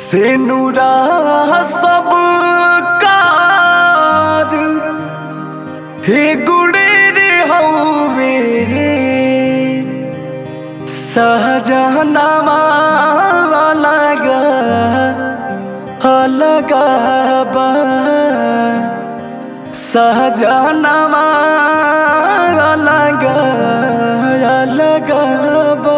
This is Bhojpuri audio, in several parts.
से नुरा सब कार हे गुड़े रे हवे सहजनवा अलग अलग बा सहजनवा अलग अलग बा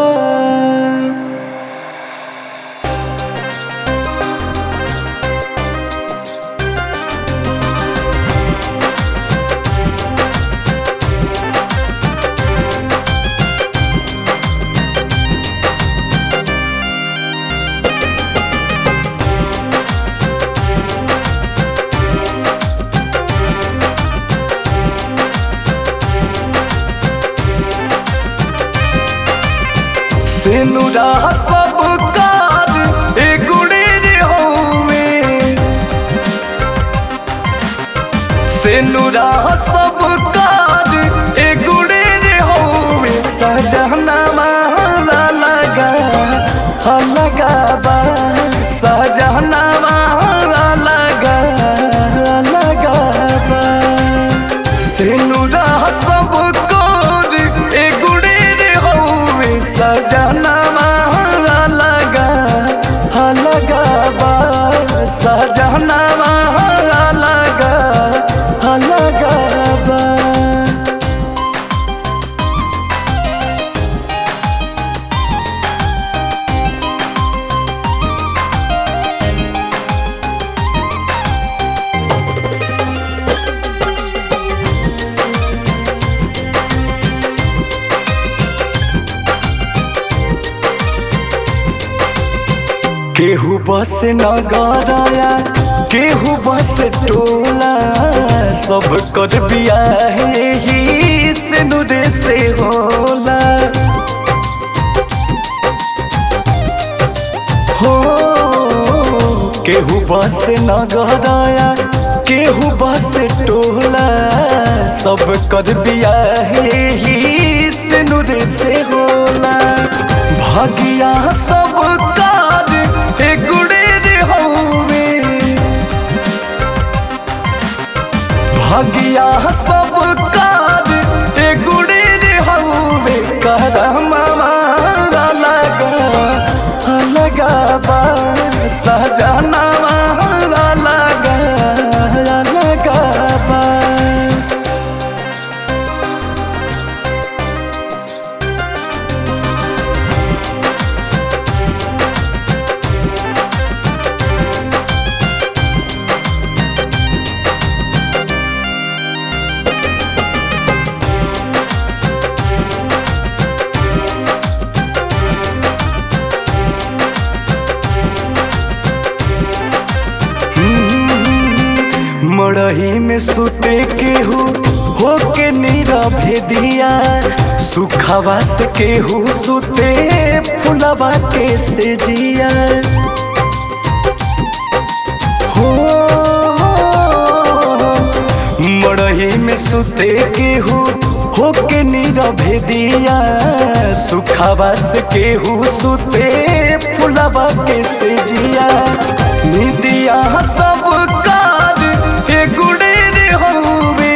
सेनुरा सब कार ए गुड़े रे होवे सेनुरा सब कार ए गुड़े रे होवे सजना माला लगा लगा बा सजना माला लगा लगा बा सेनुरा सब कार ए गुड़े रे होवे सजना माला लगा लगा बा सजना माला लगा लगा बा केहू बस नगरया केहू बस टोला सब कर बियाह ही से नुरे से होला हो केहू बस नगरया केहू बस टोला सब कर बियाह ही से नुरे से होला भागिया सब कार ए गुड़े रे हवे भागिया सब कार ए गुड़े रे हवे करम मारा लगा लगा बा सजना मारा लगा लगा बा मड़ही में सुते केहू होके नीरा भेदिया सुखवा से केहू सुते फुलवा के से जिया हो मड़ही में सुते केहू होके नीरा भेदिया सुखवा से केहू सुते फुलवा के से जिया निदिया सब कार ए गुड़े रे होवे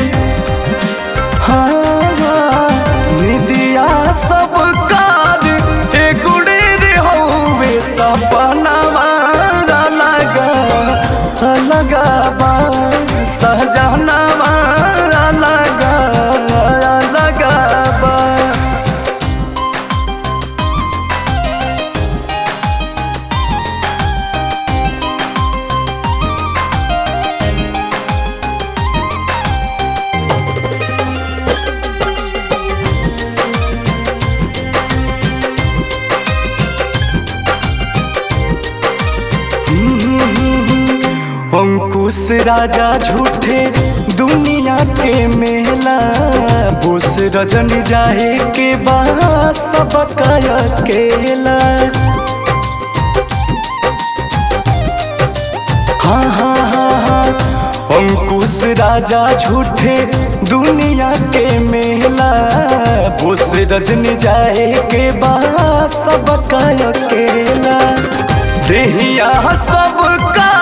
हाँ निदिया सब कार ए गुड़े रे होवे सपना मारा लगा लगा बा सहजना मारा लगा लगा बा अंकुश राजा झूठे दुनिया के मेला बोस रजन जाए के बा सब अकेला हाँ हाँ हाँ हाँ अंकुश राजा झूठे दुनिया के मेला बोस रजनी जाए के बा सब अकेला देहिया सब का